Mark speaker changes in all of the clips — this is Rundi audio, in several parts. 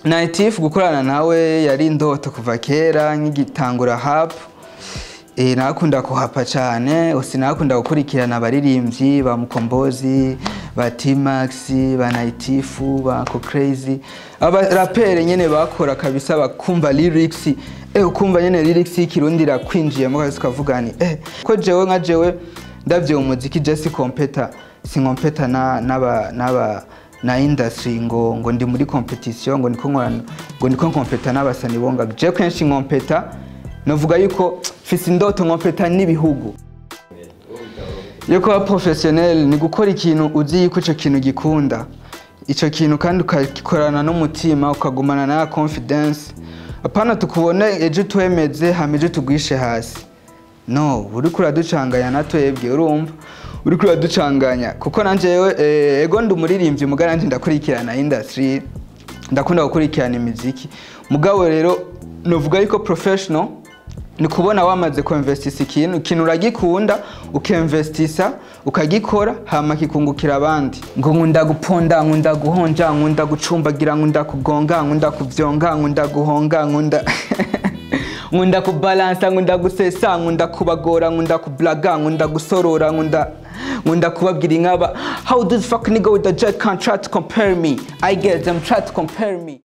Speaker 1: Naitifu gukorana nawe yari indoto kuva kera nk'igitangura hapu Eh, nakunda kuhapa cyane sinakunda gukurikirana abaririmbyi ba mukombozi ba T-Max ba Naitifu ba Crazy abarapere nyene bakora kabisa bakumva lyrics eh ukumva nyene lyrics y'ikirundi irakwinjiyemo kabisa ukavuga ni eh ko jewe nka jewe ndavye umuziki je si kompeta si kompeta na naba naba na industry ngo ngo ndi muri competition ngo niko nkora ngo niko kompeta n'abasani bonga je kenshi nkompeta novuga yuko mfise indoto nkompeta n'ibihugu yo kuba professionnel ni gukora ikintu uzi yuko ico kintu gikunda ico kintu kandi ukagikorana n'umutima ukagumana na confidence apana tukubone ejo twemeze hama ejo tugwishe hasi no uriko uraducanganya na twebwe urumva uriko uraducanganya kuko nanje yewe eh, ego ndi umuririmbyi mugabo nanje ndakurikirana industry ndakunda gukurikirana imiziki mugabo rero novuga yuko professional ni kubona wamaze kuinvestisa ikintu ikintu uragikunda ukinvestisa ukagikora hama kikungukira abandi ngo nkunda guponda nkunda guhonja nkunda gucumbagira nkunda kugonga nkunda kuvyonga nkunda guhonga nkunda nkunda kubalansa nkunda gusesa nkunda kubagora nkunda kublaga nkunda gusorora nkunda nkunda kubabwira inkaba how this fuck nigga with the jet can't try to compare me i get them try to compare me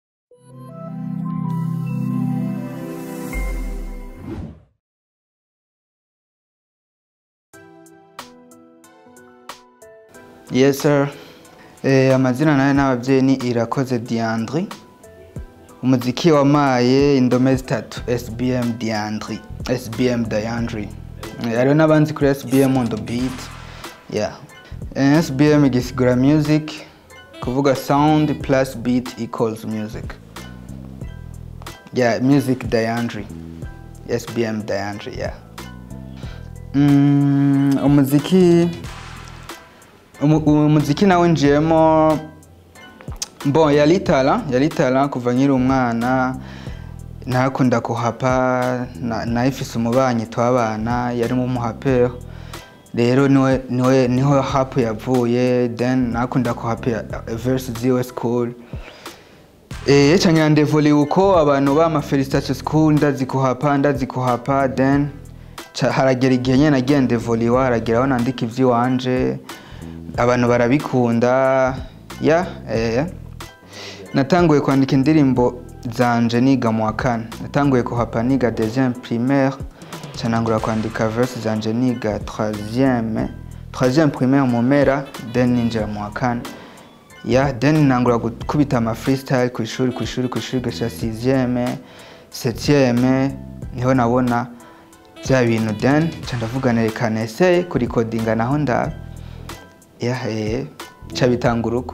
Speaker 1: Yes sir. Eh, amazina nayo n'abavyeyi ni Irakoze Diandri. Umuziki wamaye indome zitatu SBM Diandri. SBM Diandri. Eh, Hariho n'abanzi kuri SBM on the beat. Yeah. Eh, SBM igisigura music kuvuga sound plus beat equals music. Yeah, music Diandri. SBM Diandri, yeah. Mm, umuziki Umu- umuziki nawe njiyemo bon yari tara yari tara kuva nkiri umwana nakunda kuhapa na- nayifise umubanyi twabana yarimo umuhapero rero niwe niwe niho hapu yavuye then nakunda kuhapa verse ziwe school eh ca nyandevoli uko abantu bama felicitation school ndazikuhapa ndazikuhapa then ca- haragera igihe nyene nagiye ndevoliwa haragera aho nandika ivy'iwanje abantu barabikunda ya eh. natanguye kwandika indirimbo zanje niga mu wa kane natanguye kuhapa niga deuxième primaire canangura kwandika verse zanje niga troisième troisième primaire mu mpera then ninjira mu wa kane ya then nangura gukubita ama freestyle ku ishuri ku ishuri ku ishuri gashira sixième septième niho nabona bya bintu then ca ndavuga reka neseye kurikodinga naho ndaba yahe ca bitanga urugo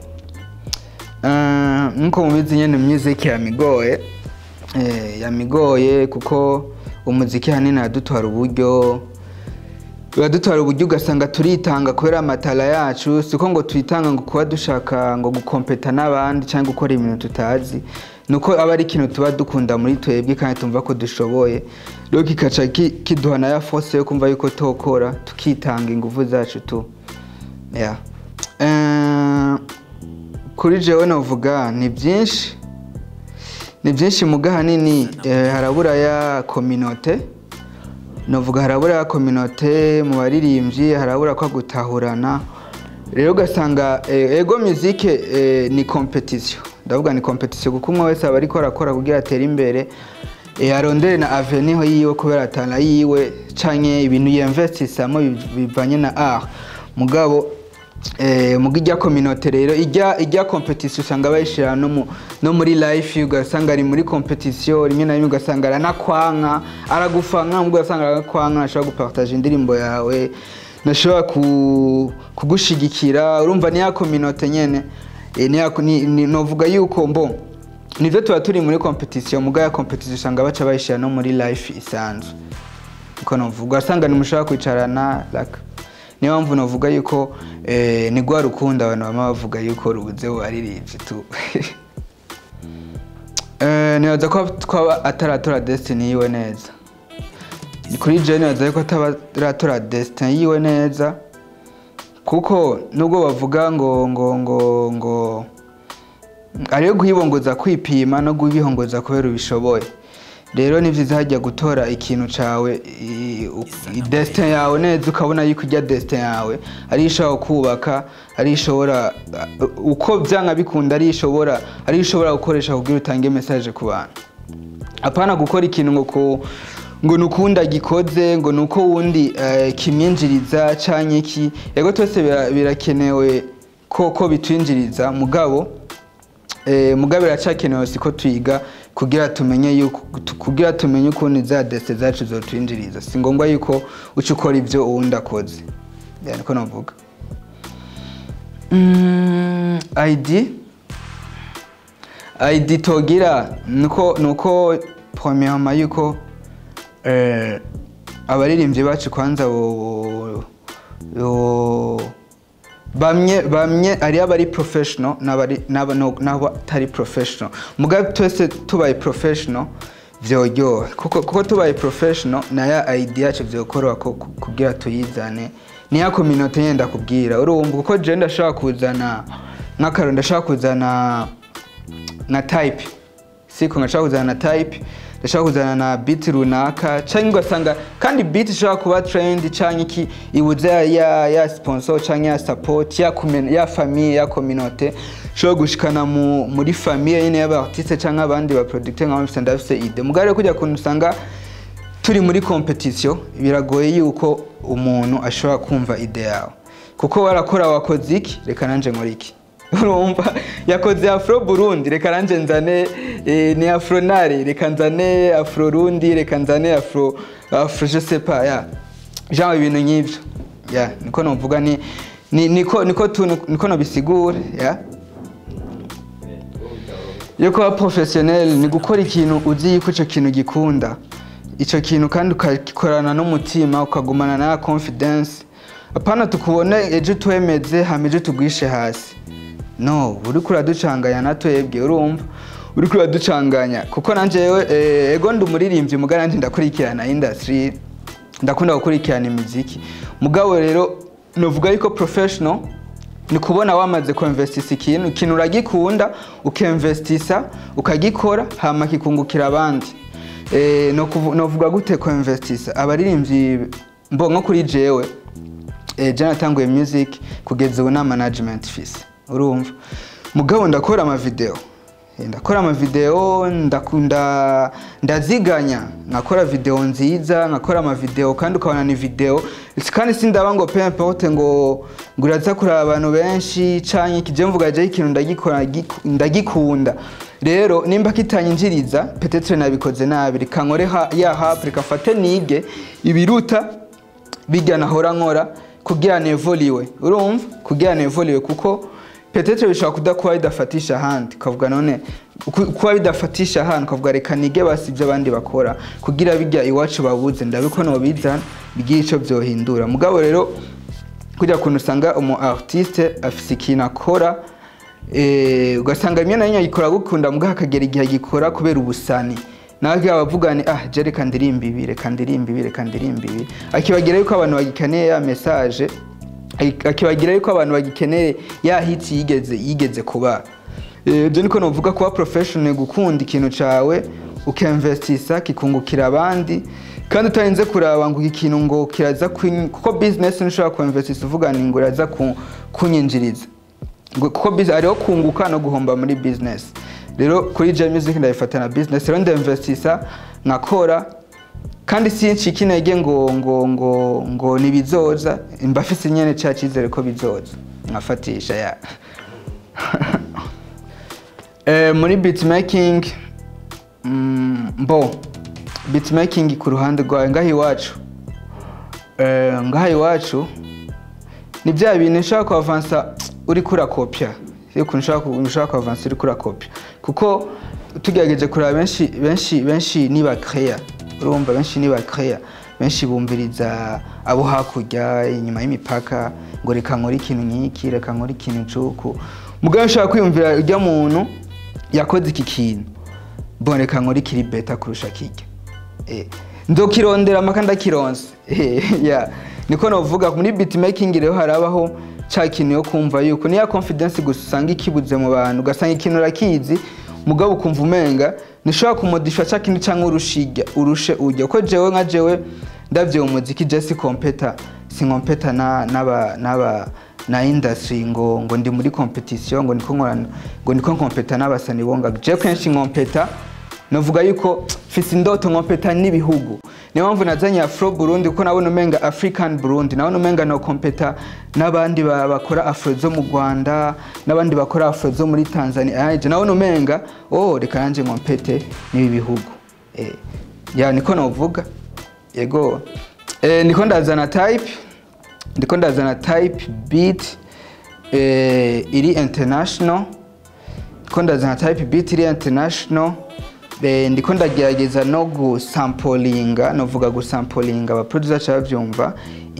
Speaker 1: Eh, nkuko mubizi nyene music yamigoye eh, yamigoye kuko umuziki hanini aradutwara uburyo biradutwara uburyo ugasanga turitanga kubera amatara yacu siko ngo tuyitanga ngo kuba dushaka ngo gukompeta n'abandi cyangwa gukora ibintu tutazi nuko aba ari ikintu tuba dukunda muri twebwe kandi tumva ko dushoboye rero kikaca ki- kiduha na ya force yo kumva yuko tokora tukitanga ingufu zacu tu yeah. Eh, kuri jewe novuga ni byinshi ni byinshi muga hanini eh, harabura ya kominote novuga harabura ya kominote mu baririmbyi harabura ko gutahurana rero ugasanga eh, ego muzike eh, ni competition ndavuga ni competition kuko umwe wese aba ariko arakora kugira atere imbere eh, arondere na avenir yiwe kubera atana yiwe canke ibintu yinvestisamo bivanye na art mugabo eh, muga ijya kominote rero ijya ijya competition usanga bayishira no, mu, no muri life ugasanga ari muri competition rimwe na rimwe ugasanga aranakwanka aragufanga mubwo ugasanga aragukwanka ashobora gupartage indirimbo yawe nashobora ku, kugushigikira urumva ni ya kominote nyene eh, ni ya, ni, ni, novuga yuko mbo nivyo tuba turi muri competition muga ya competition usanga baca bayishira no muri life isanzwe uko novuga ugasanga ntimushobora kwicarana like niyo mpamvu navuga yuko eh, ni rwa rukundo abantu bama bavuga yuko rubuze waririmbye tu eh, nibaza ko twaba ataratora destiny yiwe neza kuri je nibaza yuko ataratora destiny yiwe neza kuko nubwo bavuga ngo ngo ngo ngo ariyo guhibongoza kwipima no guhibongoza kubera ubishoboye rero ni byiza hajya gutora ikintu cawe i- u- i- destin yawe neza ukabona yuko ijya destin yawe ari ishobora kubaka ari ishobora uh, uko byanga bikunda ari ishobora ari ishobora gukoresha kugira utange message ku bantu apana gukora ikintu ngo ku ngo nukunda gikoze ngo nuko wundi eh, kimyinjiriza canke iki yego twese bira- birakenewe ko ko bitwinjiriza mugabo eh, mugabo biracakenewe siko twiga kugira tumenye yuko tu- kugira tumenye ukuntu za deste zacu zotwinjiriza si ngombwa yuko uca ukora ivyo uwundi akoze Ya, niko navuga mm, id id togira nuko nuko premièrement yuko eh, abaririmbyi bacu kwanza bo, bo, bamwe bamwe ari abari professional n'abari n'aba- no- n'abatari professional mugabe twese tubaye professional vyoryoha kuko kuko tubaye professional naya idea yacu vyokoroha ko ku- kugira tuyizane niya community yenda kubwira urumva kuko je ndashaka kuzana nk'akaro ndashaka kuzana na type siko ngashaka kuzana na type ndashaka kuzana na beat runaka canke ugasanga kandi beat ishobora kuba trend canke iki ibuze ya, ya, ya sponsor canke ya support ya, kumen, ya famille ya communauté ishobora gushikana mu, muri famille nyene y'abartiste canke abandi ba producteur nka mfise ndafise ide mugare kujya kuntu usanga turi muri competition biragoye yuko umuntu ashobora kumva ide yawe kuko warakora wakoze iki reka nanje nkora iki urumva yakoze afro burundi reka nanje nzane eh, ni afro nare reka nzane afro rundi reka nzane afro afro je sais pas ya genre ibintu nk'ivyo ya niko novuga ni ni- niko niko tu niko nobisigura ya yo kuba professionnel ni gukora ikintu uzi yuko ico kintu gikunda ico kintu kandi ukagikorana n'umutima ukagumana na confidence apana tukubona ejo twemeze hama ejo tugwishe hasi no uriko uraducanganya na twebwe urumva uriko uraducanganya kuko nanje yewe eh, ego ndi umuririmbyi mugabo nanje ndakurikirana industry ndakunda gukurikirana imiziki mugabo rero novuga yuko professional ni kubona wamaze kuinvestisa ikintu ikintu uragikunda ukinvestisa ukagikora hama kikungukira abandi eh, no kuvu- novuga gute kuinvestisa abaririmbyi mbo nko kuri jewe eh, je natanguye music kugeza ubu na management fise urumva mugabo ndakora amavideo Eh, ndakora amavideo ndakunda ndaziganya nkakora video nziza nkakora amavideo kandi ukabona ni video kandi sindaba ngo pe importe ngo ngo uraza kuraba abantu benshi canke kije mvuga je ikintu ndagikora giku- ndagikunda rero nimba kitanyinjiriza petetre nabikoze nabi reka nkore ha- ya hapu reka fate nige ibiruta bijya nahora nkora kugira nevoliwe urumva kugira nevoliwe kuko petetre bishobora kudakuba bidafatisha ahandi ukavuga none ku- kuba bidafatisha ahandi ukavuga reka nige basi ibyo abandi bakora kugira bijya iwacu babuze ndabiko nobizana bigira ico vyohindura mugabo rero kujya kuntu usanga umu artiste afise ikintu akora eh, ugasanga rimwe na rimwe agikora gukunda mugabo akagera igihe agikora kubera ubusani nawe akaba avuga ni ah je reka ndirimba ibi reka ndirimba ibi reka ndirimba ibi akibagira yuko abantu bagikeneye ya message aki- akibagira yuko abantu bagikeneye ya hit yigeze yigeze kuba Eh, je niko novuga kuba professional gukunda ikintu cawe ukinvestisa kikungukira abandi kandi utarinze kuraba ngo iki kintu ngo kiraza kwin- kuko business ntushobora kuinvestisa uvuga ni ngo iraza ku- kunyinjiriza ngo kuko biz- hariho kunguka no guhomba muri business rero kuri J Music ndabifata na business rero ndinvestisa nkakora kandi sincika intege ngo ngo ngo ngo nibizoza mbafise nyene ca cizere ko bizoza nkafatisha ya eh, muri beatmaking mm, mbo beatmaking ku ruhande rwawe ngaho iwacu eh, ngaho iwacu ni bya bintu ushaka kuavansa uri kurakopya iyo ukuntu ushaka ku- ushaka kuavansa uri kurakopya kuko tugerageje kureba benshi benshi benshi ni bakreya urumva benshi ni bakreya benshi bumviriza abo hakurya inyuma y'imipaka ngo reka nkore ikintu nk'iki reka nkore ikintu cuku mugabo ushaka kwiyumvira ujya muntu yakoze iki kintu mbona reka nkore ikiri beta kurusha kijya Eh, ndokirondera amaka ndakironse Eh, yeah. niko novuga muri beatmaking rero harabaho ca kintu yo kumva yuko niya confidence gusa usanga ikibuze mu bantu ugasanga ikintu urakizi mugabo ukumva umenga nishobora kumodifya ca kintu canke urushiga urushe ujya ko jewe nka jewe ndavye umuziki je si kompeta si kompeta na naba naba na industry ngo ngo ndi muri competition ngo niko nkora ngo niko kompeta n'abasani bonga je kenshi nkompeta novuga yuko mfise indoto nkompeta n'ibihugu niyo mpamvu nazanye afro burundi kuko nabona umenga african burundi nabona umenga no kompeta n'abandi ba- bakora afro zo mu rwanda n'abandi bakora afro zo muri tanzania aje nabona umenga oh reka nanje nkompete n'ibi bihugu eh, ya niko novuga yego eh, niko ndazana type ndiko ndazana type beat eh, iri international ndiko ndazana type beat iri international eh, ndiko ndagerageza no gusampolinga novuga gusampolinga abaproducer ca bavyumva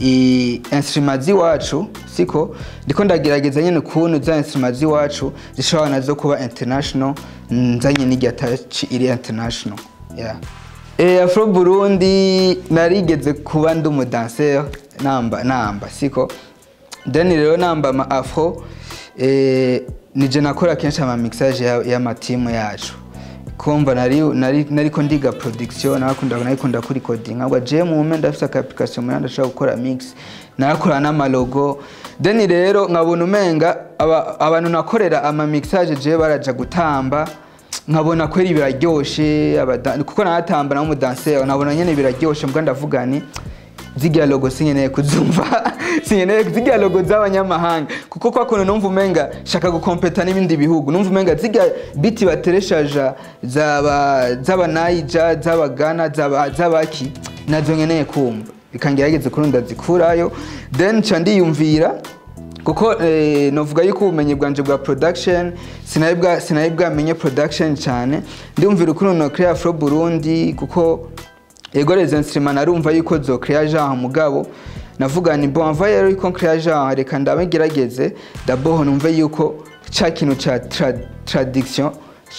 Speaker 1: i instrument z'iwacu siko ndiko ndagerageza nyene ukuntu za instrument z'iwacu zishobora nazo kuba international nzanye n'irya touch iri international yeah. Eh, Afro Burundi narigeze kuba ndi umudanseur namba namba siko then rero namba ama afro eh, nije nakora kenshi ama mixage ya- y'amatimu yacu kumva nari nari nariko ndiga production nakunda narikunda kuri coding ahubwo je mu mpenda ndafise aka application muri ndashaka gukora mix narakora n'amalogo then rero nkabona umenga aba- abantu nakorera ama mixage je baraja gutamba nkabona kweri biraryoshe abada- kuko naratamba na umudanseur nkabona nyene biraryoshe mbwa ndavuga ni zirya logo sinkeneye kuzumva sinkeneye zirya logo z'abanyamahanga kuko kwa kuntu numva umenga shaka gukompeta n'ibindi bihugu numva umenga zirya biti batereshaja zaba z'abanayija z'abagana z'aba- z'abaki nazo nkeneye kumva bikangerageza kuri ndazikurayo then nca ndiyumvira kuko eh, novuga yuko ubumenyi bwanje bwa production sinari bwa sinari bwamenye production cyane ndumvira ukuntu no create afro Burundi kuko ego les instruments narumva yuko zo create genre mugabo navuga ni bon va rero yuko create genre reka ndabagerageze d'abord numve yuko ca kintu ca tra, tradiction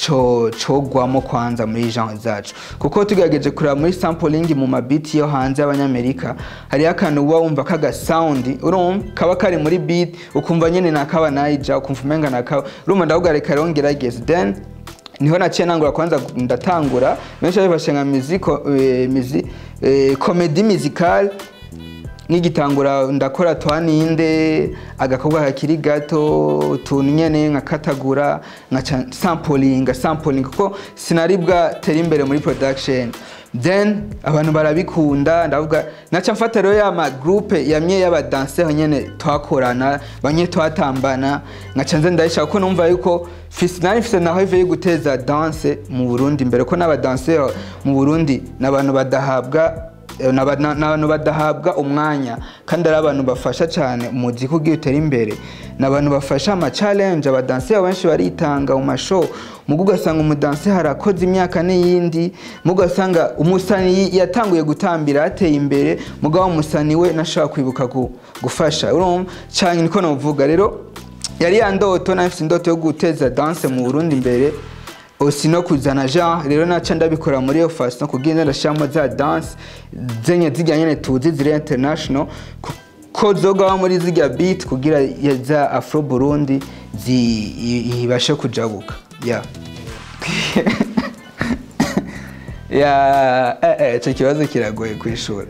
Speaker 1: co cogwamo kwanza muri genre zacu kuko tugerageje kureba muri sampling mu mabiti yo hanze y'abanyamerika hariho akantu uba wumva kaga sound urumva kaba kari muri beat ukumva nyene nakaba naija ukumva umenga nakaba urumva ndavuga reka rero ngerageze then niho naciye nangura kwanza ndatangura benshi babifashe nka muziko eh, muzi eh, comedy musicale nk'igitangura ndakora twaninde agakobwa kakiri gato utuntu nyene nkakatagura nkaca samplinga sampling kuko sinari bwatera imbere muri production then abantu barabikunda ndavuga naca mfata rero ya ma groupe yamye y'abadanseur nyene twakorana bamwe twatambana nkaca nze ndayishaka kuko numva yuko fisi nari mfise na heve yo guteza danse mu Burundi mbere ko n'abadanseur mu Burundi n'abantu badahabwa Eh, n'aba- na- n'abantu badahabwa umwanya kandi ari abantu bafasha cyane umuziki ugiye utera imbere ni abantu bafasha ama challenge abadansi benshi baritanga mu mashow mugo ugasanga umudansi harakoze imyaka n'iyindi mugo ugasanga umusani yatanguye gutambira yateye imbere mugabo umusani we nashobora kwibuka gu- gufasha urumva cyane niko novuga rero yari ya ndoto nafite indoto yo guteza danse mu Burundi imbere osi no kuzana genre rero naca ndabikora muri iyo façon kugira ndashiramo za danse zenye zirya nyene tuzi ziri international ku- ko zogawa muri zirya beat kugira ya- za afro burundi zi- i- ibashe kujabuka yeah. ya eh, eh, ico kibazo kiragoye kwishura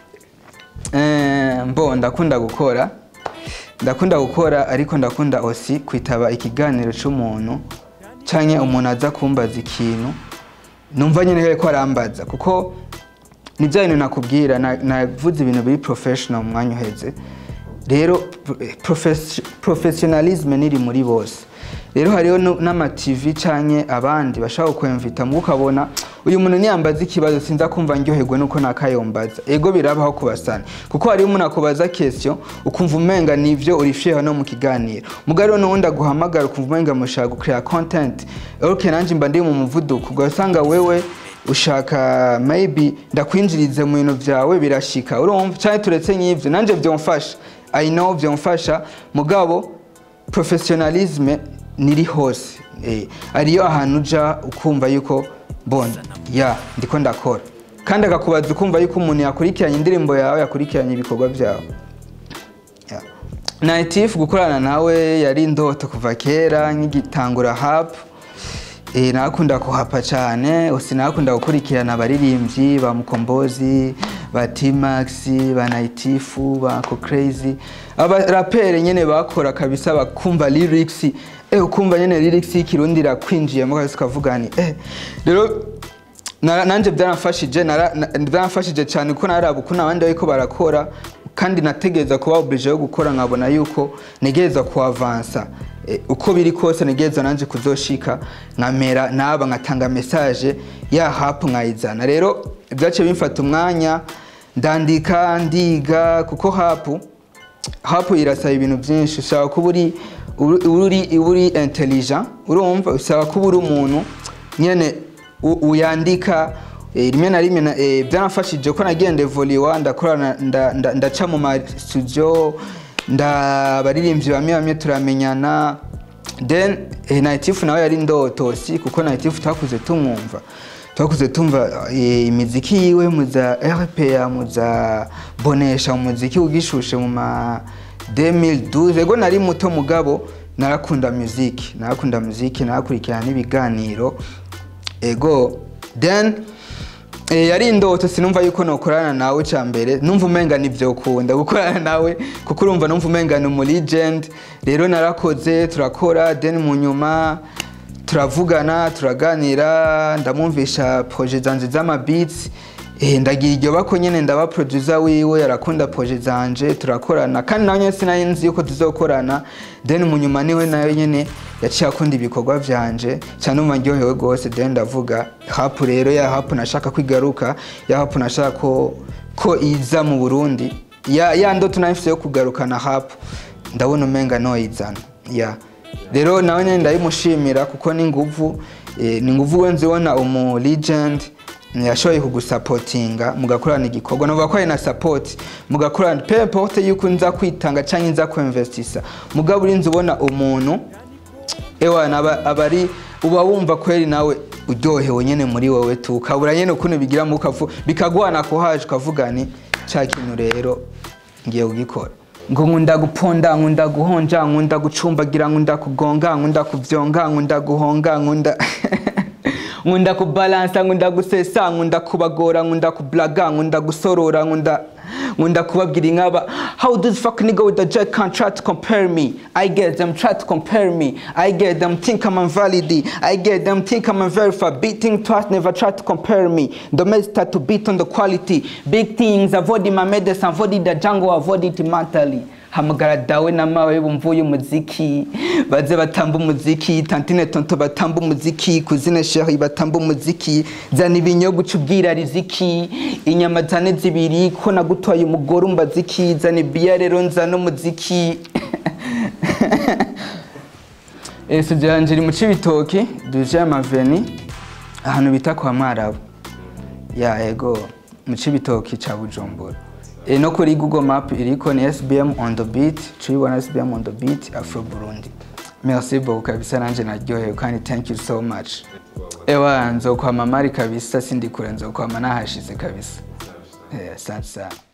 Speaker 1: Eh, mbo ndakunda gukora ndakunda gukora ariko ndakunda osi kwitaba ikiganiro c'umuntu canke umuntu aza kumbaza ikintu numva nyene ko arambaza kuko ni bya bintu nakubwira na- navuze ibintu biri professional mu mwanya uheze rero profes- professionalism niri muri bose rero hariho nu- n'amativi canke abandi bashaka kukwemvita mu ukabona uyu muntu niyambaza ikibazo sinza kumva ndyoherwe nuko nakayombaza ego birabaho kubasana kuko hariho umuntu akubaza question ukumva umenga nivyo urifyeho no mu kiganiro mugabo rero n'uwundi aguhamagara ukumva umenga mushaka gucrea content ok nanje mba ndi mu muvuduko ugasanga wewe ushaka maybe ndakwinjirize mu bintu vyawe birashika urumva canke turetse nk'ivyo nanje vyomfasha i know vyomfasha mugabo professionalisme niri hose eh, ariyo ahantu uja ukumva yuko bona ya ndiko ndakora kandi akakubaza ukumva yuko umuntu yakurikiranye indirimbo yawe yakurikiranye ibikorwa vyawe Ya. Naitifu gukorana nawe yari indoto kuva kera nk'igitangura hapu Eh, nakunda kuhapa cyane sinakunda gukurikirana abaririmbyi ba mukombozi ba T-Max ba Naitifu ba Uncle Crazy abaraperi nyene bakora kabisa bakumva lyrics eh ukumva nyene lyrics y'ikirundi irakwinjiyemo kabisa ukavuga ni eh rero na- nanje byaramfashije nara- na- byaramfashije cyane kuko naraba ukuntu abandi bariko barakora kandi nategereza kuba oblige yo gukora nkabona yuko negereza kuavansa e, uko biri kose negereza nanje kuzoshika nkamera naba nkatanga message ya hapu nkayizana rero byaciye bimfata umwanya ndandika ndiga kuko hapu hapu irasaba ibintu byinshi usaba kuba uri uri uri uri intelligent urumva usaba kuba uri umuntu nyene u- uyandika eh, rimwe na rimwe na- eh, byaramfashije ko nagiye ndevoliwa ndakorana nda- nda- ndaca mu ma studio ndabaririmbyi bamwe bamwe turamenyana then eh, Naitifu nawe yari ndotosi kuko Naitifu twakuze tumwumva twakuze tumva eh, imiziki yiwe muza RPA muza bonesha umuziki ugishushe mu ma 2012 ego nari muto mugabo narakunda muziki narakunda muziki narakurikirana n'ibiganiro ego then eh, yari indoto sinumva yuko nokorana nawe ca mbere numva umenga nivyo kunda gukorana nawe kuko urumva numva umenga ni umu legend rero narakoze turakora then mu nyuma turavugana turaganira ndamwumvisha projet zanje z'amabeats eh, ndagira iryo bako nyene ndaba producer wiwe arakunda projet zanje turakorana kandi nawe nyene sinari nzi yuko tuzokorana then mu nyuma niwe nawe nyene yaciye akunda ibikorwa vyanje cyane umva ndyohewe rwose then ndavuga hapu rero ya hapu nashaka kwigaruka ya hapu nashaka ko ko iza mu Burundi ya ya ndoto nayifise yo kugarukana hapu ndabona umenga noyizana ya rero nawe nyine ndayimushimira kuko ni nguvu eh, ni nguvu we nzibona umu legend yashoboye kugusapotinga mugakorana igikorwa navuga ko ari na support mugakorana peu importe yuko nza kwitanga cyangwa nza kuinvestisa mugabo uri nzibona umuntu ewana aba aba ari uba wumva kweri nawe uryohewe nyene muri wowe tu ukabura nyene ukuntu bigira mu kavu bikagwana ko haje ukavuga ni cya kintu rero ngiye kugikora ngo nkunda guponda nkunda guhonja nkunda gucumbagira nkunda kugonga nkunda kuvyonga nkunda guhonga nkunda nkunda kubalansa nkunda gusesa nkunda kubagora nkunda kublaga nkunda gusorora nkunda nkunda kubabwira inkaba how this fuck nigga with the jet can't try to compare me i get them try to compare me i get them think i'm invalid i get them think i'm unverified beating twice never try to compare me don't start to beat on the quality big things avoid my medicine avoid the jungle avoid it mentally hamagara dawe na mawe bumvuye umuziki baze batamba umuziki tantine tonto batamba umuziki kuzine sheri batamba umuziki zana ibinyogo uca ubwira riziki inyama zane zibiri ko nagutwaye umugore umbaziki zana ibiya rero nzana umuziki Eh, studio yanje iri mu cibitoki duje amaveni ahantu bita kwa mwarabu ya ego mu cibitoki ca bujumbura e no kuri google map iriko ni sbm on the beat tuyibona sbm on the beat afro burundi merci beaucoup kabisa nanje naryohewe kandi thank you so much ewa nzokwama mari kabisa sindikure nzokwama nahashize kabisa Eh, asante sana